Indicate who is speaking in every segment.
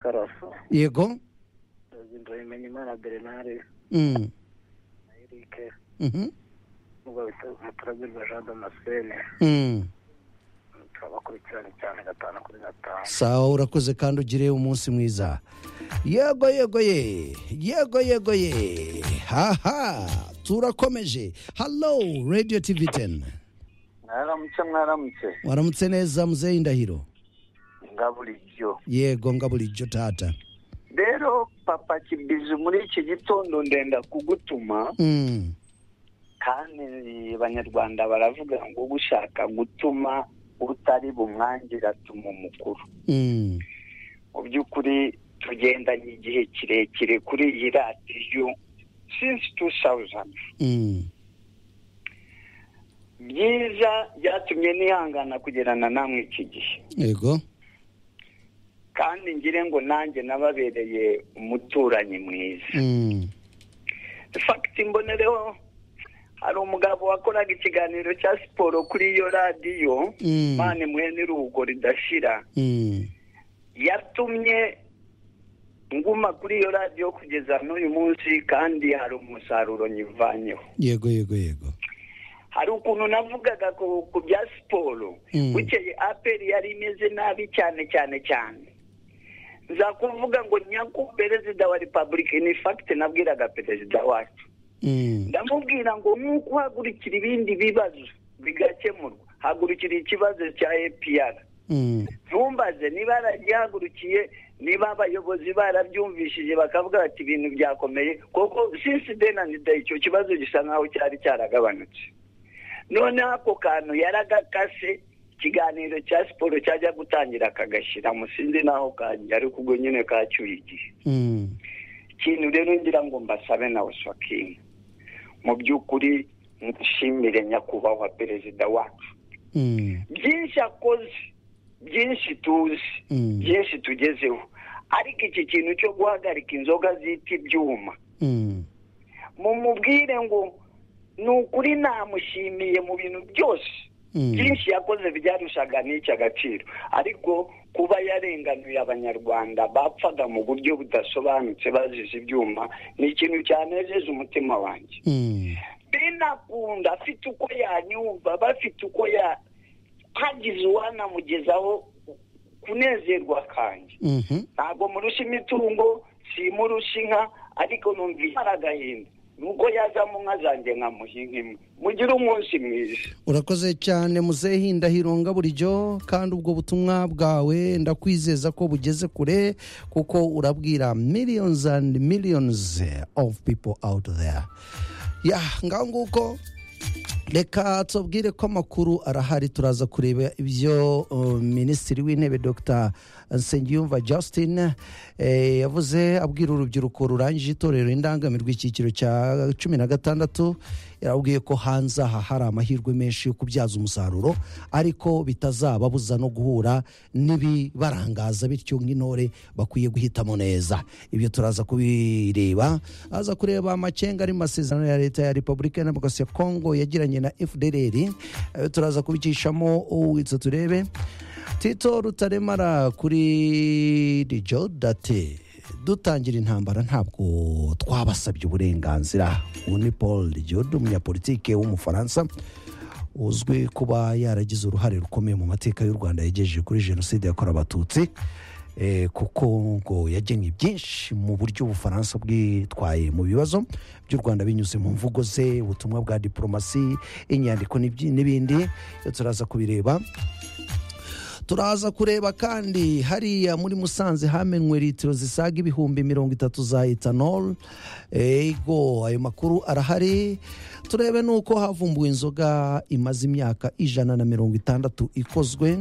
Speaker 1: karasa
Speaker 2: yego
Speaker 1: imana bernard
Speaker 2: Mm.
Speaker 1: na erike
Speaker 2: Mhm.
Speaker 1: nubwo bita umuturagirwa jean damascene
Speaker 2: Mm.
Speaker 1: turabakurikirana cyane gatanu kuri gatanu
Speaker 2: sawa urakoze kandi ugire umunsi mwiza yego yego ye yego yego ye haha turakomeje hallo radio tv 10
Speaker 1: mwaramutse mwaramutse
Speaker 2: waramutse neza muzehe indahiro
Speaker 1: nga bulijyo
Speaker 2: yego nga bulijjo taata
Speaker 1: rero papa kibizi muri iki gitondo ndenda kugutuma
Speaker 2: Mm.
Speaker 1: kandi abanyarwanda baravuga ngo gushaka gutuma utari bumwangire atuma umukuru
Speaker 2: Mm.
Speaker 1: mu by'ukuri tugendanye igihe kirekire kuri iyi radiyo since 2000
Speaker 2: Mm.
Speaker 1: byiza byatumye nihangana kugerana namwe iki gihe
Speaker 2: yego
Speaker 1: kandi ngire ngo nanjye nababereye umuturanyi mwiza
Speaker 2: Mm.
Speaker 1: fagiti mbonereho hari umugabo wakoraga ikiganiro cya siporo kuri iyo radiyo
Speaker 2: Mm.
Speaker 1: mani mwene iruhuko ridashira
Speaker 2: Mm.
Speaker 1: yatumye nguma kuri iyo radiyo kugeza n'uyu munsi kandi hari umusaruro nyivanyeho
Speaker 2: yego yego yego
Speaker 1: hari ukuntu navugaga ku ku bya siporo
Speaker 2: Mm.
Speaker 1: bukeye aperi yari imeze nabi cyane cyane cyane nza kuvuga ngo nyaku perezida wa repubulika ini fagiti nabwiraga perezida wacu
Speaker 2: Mm.
Speaker 1: ndamubwira ngo nk'uko uhagurikira ibindi bibazo bigakemurwa hagurikira ikibazo cya apr
Speaker 2: Mm.
Speaker 1: ntumbaze niba yaragihagurukiye niba abayobozi barabyumvishije bakavuga bati ibintu byakomeye kuko sinsi denani de icyo kibazo gisa nkaho cyari cyaragabanutse noneho ako kantu yaragakase ikiganiro cya siporo cyajya gutangira akagashyira sinzi n'aho kagiye ariko ubwo nyine kacyuye igihe
Speaker 2: Mm.
Speaker 1: ikintu rero ngira ngo mbasabe na wasakingi mu by'ukuri mushimire nyakubahwa perezida wacu
Speaker 2: Mm.
Speaker 1: byinshi akoze byinshi tuzi
Speaker 2: Mm.
Speaker 1: byinshi tugezeho ariko iki kintu cyo guhagarika inzoga zita ibyuma
Speaker 2: Mm.
Speaker 1: mumubwire ngo ni ukuri namushimiye mu bintu byose
Speaker 2: Mm.
Speaker 1: byinshi yakoze byarushaga n'iki agaciro ariko kuba yarenganuye abanyarwanda bapfaga mu buryo budasobanutse bazize ibyuma ni ikintu cyanejeje umutima wanjye
Speaker 2: Mm.
Speaker 1: binakunda afite uko yanyumva bafite uko ya hagize uwanamugezaho kunezerwa kanjye
Speaker 2: Mhm.
Speaker 1: ntabwo murusha imitungo simurusha inka ariko numva imara agahinda nuko yazamo inka zanjye nkamuha inka imwe mugire umunsi mwiza
Speaker 2: urakoze cyane muzehe indahirunga burijyo kandi ubwo butumwa bwawe ndakwizeza ko bugeze kure kuko urabwira millions and millions of people out there ya ngaho nguko reka tubwire ko amakuru arahari turaza kureba ibyo uh, minisitiri w'intebe dr nsengiyumva justin eh, yavuze abwira urubyiruko rurangije itorero indangamirwa icyiciro cya cumi na gatandatu yarabwiye ko hanze aha hari amahirwe menshi yo kubyaza umusaruro ariko bitazababuza no guhura n'ibibarangaza bityo nk'intore bakwiye guhitamo neza ibyo turaza kubireba aza kureba amacenga ari mu masezerano ya leta ya repubulika ya demokarasi ya kongo yagiranye na fdrr Eh, turaza kubicishamo uwitse turebe tito rutaremara kuri rijo date dutangira intambara ntabwo twabasabye uburenganzira ubu ni paul rigiode umunyapolitike w'umufaransa uzwi kuba yaragize uruhare rukomeye mu mateka y'u rwanda yagejeje kuri jenoside yakorewe abatutsi Eh, kuko ngo yagennye byinshi mu buryo ubufaransa bwitwaye mu bibazo by'u rwanda binyuze mu mvugo ze ubutumwa bwa diporomasi inyandiko n'ibyi- n'ibindi Eh, turaza kubireba turaza kureba kandi hariya muri musanze hamenwe litiro zisaga ibihumbi mirongo itatu za etanol ego ayo makuru arahari turebe n'uko havumbuwe inzoga imaze imyaka ijana na mirongo itandatu ikozwe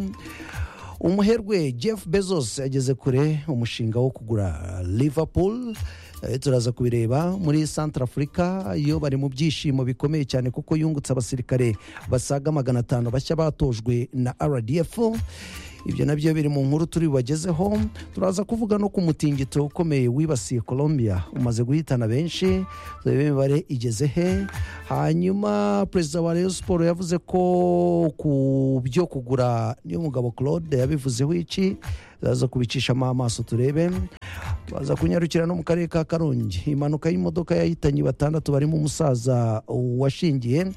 Speaker 2: umuherwe jeff bezos ageze kure umushinga wo kugura liverpool Eh, turaza kubireba muri centre afurika iyo bari mu byishimo bikomeye cyane kuko yungutse abasirikare basaga magana atanu bashya batojwe na rdf ibyo nabyo biri mu nkuru turi bubagezeho turaza kuvuga no ku mutingito ukomeye wibasiye colombia umaze guhitana benshi turebe imibare igeze he hanyuma perezida wa rayon siporo yavuze ko ku byo kugura niyo mugabo claude yabivuzeho iki turaza kubicishamo amaso turebe baza kunyarukira no mu karere ka karongi impanuka y'imodoka yahitanye batandatu barimo umusaza washingiye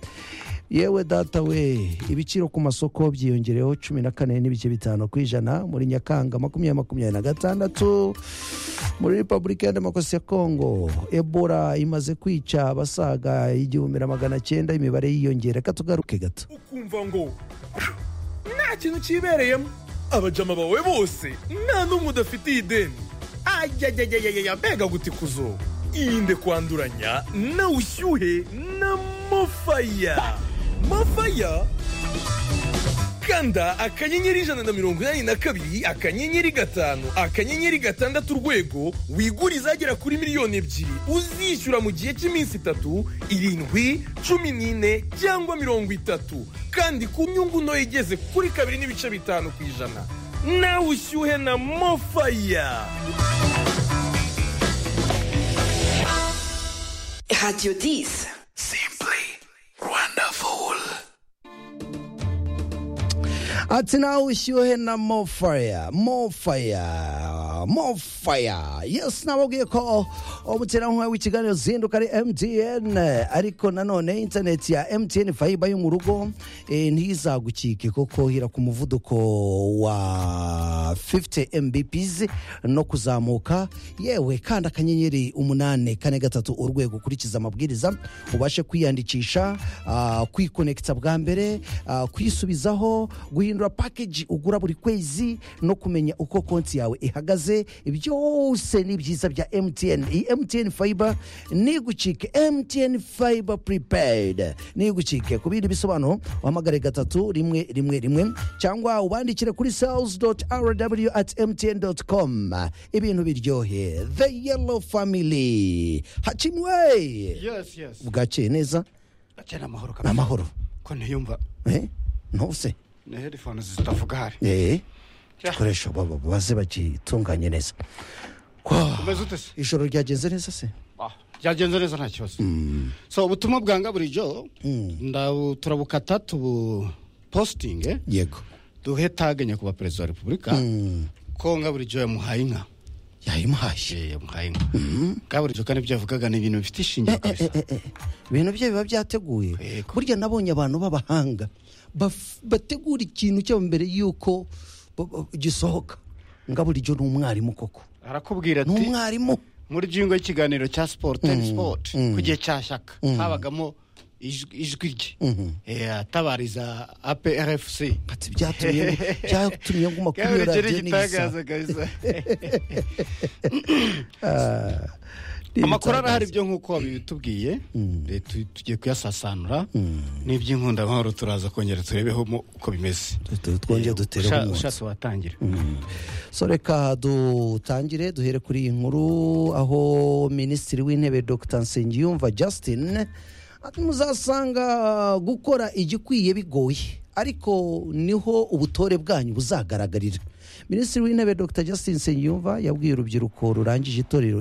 Speaker 2: yewe data we ibiciro ku masoko byiyongereyeho cumi na kane n'ibice bitanu ku ijana muri nyakanga makumyabiri makumyabiri na gatandatu muri repubulika ya demokarasi ya kongo ebola imaze kwica abasaga igihumbi na magana cyenda imibare yiyongera reka tugaruke gato
Speaker 3: ukumva ngo nta kintu kibereyemo abajama bawe bose nta n'umwe udafitiye ideni ayayayayaya mbega gutikuzo irinde kwanduranya na ushyuhe na mofaya mofaya kanda akanyenyeri ijana na mirongo inani na kabiri akanyenyeri gatanu akanyenyeri gatandatu urwego wigure izagera kuri miliyoni ebyiri uzishyura mu gihe cy'iminsi itatu irindwi cumi n'ine cyangwa mirongo itatu kandi ku nyungu ntoya igeze kuri kabiri n'ibice bitanu ku ijana nawe ushyuhe na mofaya
Speaker 4: Radio 10.
Speaker 3: simply wonderful
Speaker 2: ati nawe ushyuhe na mofaya mofaya mofaya yesi nababwiye ko umuterankunga w'ikiganiro zinduka ari mtn ariko nanone interineti ya mtn fayiba yo mu rugo eh, ntizagucike kuko hira ku muvuduko wa 50 mbps no kuzamuka yewe kandi akanyenyeri umunani kane gatatu urwego ukurikiza amabwiriza ubashe kwiyandikisha ah, kwikonekita bwa mbere ah, kwisubizaho guhindura pakeji ugura buri kwezi no kumenya uko konti yawe ihagaze byose ni byiza bya mtn iyi mtn fayiba nigucike mtn fayiba puripeyidi nigucike ku bindi bisobanuro uhamagare gatatu rimwe rimwe rimwe cyangwa ubandikire kuri sales doti rw at mtn doti com ibintu biryohe the yellow family hacimwe
Speaker 5: yes yes
Speaker 2: bwakeye neza
Speaker 5: gake ni amahoro
Speaker 2: ni
Speaker 5: kamwe
Speaker 2: amahoro
Speaker 5: ko ntiyumva
Speaker 2: eh? ntuse
Speaker 5: ni headphone zitavuga hari
Speaker 2: eh? ibikoresho baba baze bakitunganye neza Wow.
Speaker 5: umeze ute se
Speaker 2: ijoro ryagenze neza se
Speaker 5: Ah, byagenze neza nta kibazo so ubutumwa bwanga bulijoro ndabu- turabukata tubu positinge
Speaker 2: yego
Speaker 5: duhe tage nyakubahwa perezida wa repubulika ko nga bulijoro yamuhaye inka
Speaker 2: yayimuhashye
Speaker 5: Eh, yamuhaye inka nga bulijoro kandi ibyo yavugaga ni ibintu bifite ishingiro kabisa
Speaker 2: ibintu bye biba byateguye
Speaker 5: Yego.
Speaker 2: burya nabonye abantu b'abahanga baf- bategura ikintu cyabo mbere y'uko ba- ba- gisohoka nga bulijyo ni umwarimu koko
Speaker 5: arakubwira
Speaker 2: ni
Speaker 5: ati
Speaker 2: umwarimu
Speaker 5: muri jingo y'ikiganiro cya siporo teni siporo ku gihe cya shyaka habagamo ijwi ijwi rye Eh, atabariza aprfc
Speaker 2: ati byatumye byatumye nguma kuri iyo radiyo n'igisa
Speaker 5: kabisa amakuru arahari byo nk'uko wabitubwiye Eh, tu- tugiye kuyasasanura n'iby'inkundankoro turaza kongera turebeho mo uko bimeze
Speaker 2: twongeye dutere
Speaker 5: Usha-
Speaker 2: umwotsi
Speaker 5: ushatse watangira
Speaker 2: so reka dutangire duhere kuri iyi nkuru aho minisitiri w'intebe dr nsengiyumva justin ati muzasanga gukora igikwiye bigoye ariko niho ubutore bwanyu buzagaragarira minisitiri w'intebe dr justin nsengiyumva yabwiye urubyiruko rurangije itorero